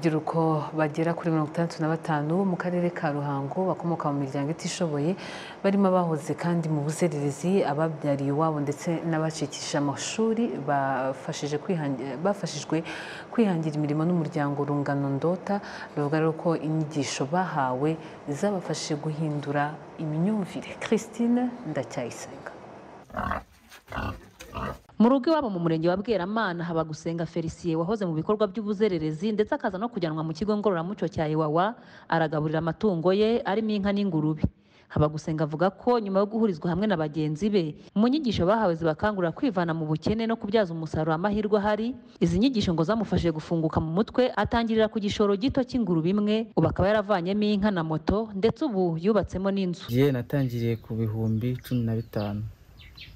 urubyiruko bagera kuri mirongo itandatu na batanu mu karere ka ruhango bakomoka mu miryango itishoboye barimo abahoze kandi mu buzererezi ababyariye iwabo ndetse n'abacikishije amashuri bafashijwe kwihangira imirimo n'umuryango rungano ndota bavuga rero ko inyigisho bahawe zabafashije guhindura imyumvire christine ndacyayisenga mu rugo iwabo mu murenge wa bweramana haba gusenga felisiye wahoze mu bikorwa by'ubuzererezi ndetse akaza no kujyanwa mu kigo ngororamuco cya iwawa aragaburira amatungo ye arimo inka n'ingurube Habagusenga avuga ko nyuma yo guhurizwa hamwe na bagenzi be mu nyigisho bahawe zibakangurira kwivana mu bukene no kubyaza umusaruro amahirwe ahari izi nyigisho ngo zamufashije gufunguka mu mutwe atangirira ku gishoro gito cy'ingurube imwe ubu akaba yaravanyemo inka na moto ndetse ubu yubatsemo n'inzu Jye natangiriye ku bihumbi cumi na bitanu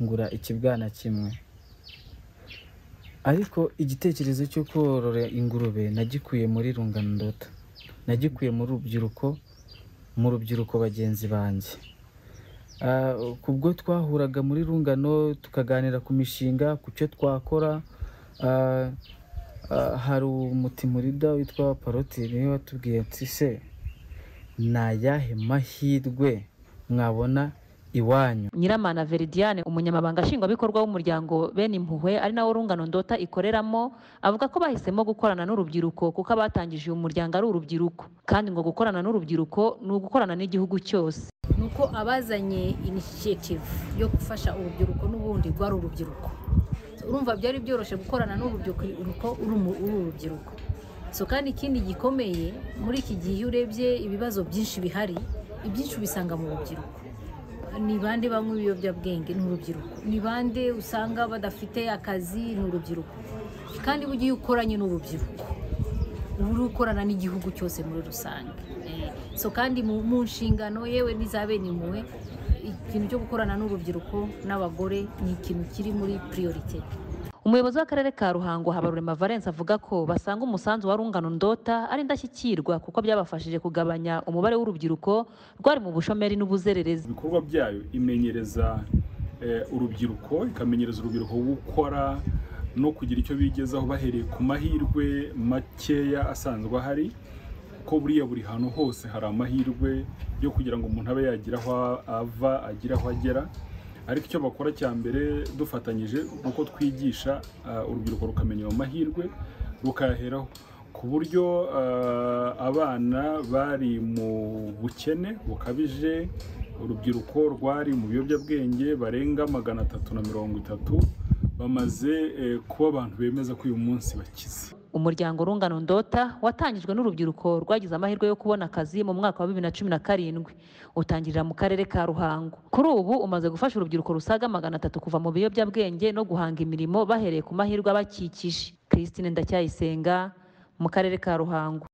ngura ikibwana kimwe ariko igitekerezo cyo korora ingurube nagikuye muri rungano ndota nagikuye mu rubyiruko mu rubyiruko bagenzi banjye Ah, kubwo twahuraga muri rungano tukaganira ku mishinga ku cyo twakora ah, ah, hari umutimurida witwa parotire niwe watubwiye ati se ni ayahe mahirwe mwabona iwanyu Nyiramana Veridiane umunyamabanga nshingwabikorwa w'umuryango bene impuhwe ari nawo rungano ndota ikoreramo avuga ko bahisemo gukorana n'urubyiruko kuko abatangije uyu muryango ari urubyiruko kandi ngo gukorana n'urubyiruko ni ugukorana n'igihugu cyose ni uko abazanye inishiyativu yo gufasha urubyiruko n'ubundi rwari urubyiruko So, urumva byari byoroshye gukorana n'urubyiruko uko uri umu- uri urubyiruko so kandi ikindi gikomeye muri iki gihe iyo urebye ibibazo byinshi bihari ibyinshi ubisanga mu rubyiruko ni bande banywa ibiyobyabwenge ni urubyiruko ni bande usanga badafite akazi ni urubyiruko kandi burya iyo ukoranye n'urubyiruko uba uri gukorana n'igihugu cyose muri rusange Eh, so kandi mu mu nshingano yewe n'iza bene impuhwe ikintu cyo gukorana n'urubyiruko n'abagore ni ikintu kiri muri priorite umuyobozi w'akarere ka Ruhango Habarurema Valence avuga ko basanga umusanzu wa rungano ndota ari indashyikirwa kuko byabafashije kugabanya umubare w'urubyiruko rwari mu bushomeri n'ubuzererezi ibikorwa byayo imenyereza eh, urubyiruko ikamenyereza urubyiruko gukora no kugira icyo bigezaho bahereye ku mahirwe makeya asanzwe ahari kuko buriya buri hantu hose hari amahirwe yo kugira ngo umuntu abe yagira aho ava agire aho agera ariko icyo bakora cya mbere dufatanyije ni uko twigisha ah, urubyiruko rukamenya ayo mahirwe rukayaheraho ku buryo ah, abana bari mu bukene bukabije urubyiruko rwari mu biyobyabwenge barenga magana atatu na mirongo itatu bamaze eh, kuba abantu bemeza ko uyu munsi bakize umuryango rungano ndota watangijwe n'urubyiruko rwagize amahirwe yo kubona akazi mu mwaka wa bibiri na cumi na karindwi utangirira mu karere ka ruhango kuri ubu umaze gufasha urubyiruko rusaga magana atatu kuva mu biyobyabwenge no guhanga imirimo bahereye ku mahirwe abakikije christine ndacyayisenga mu karere ka ruhango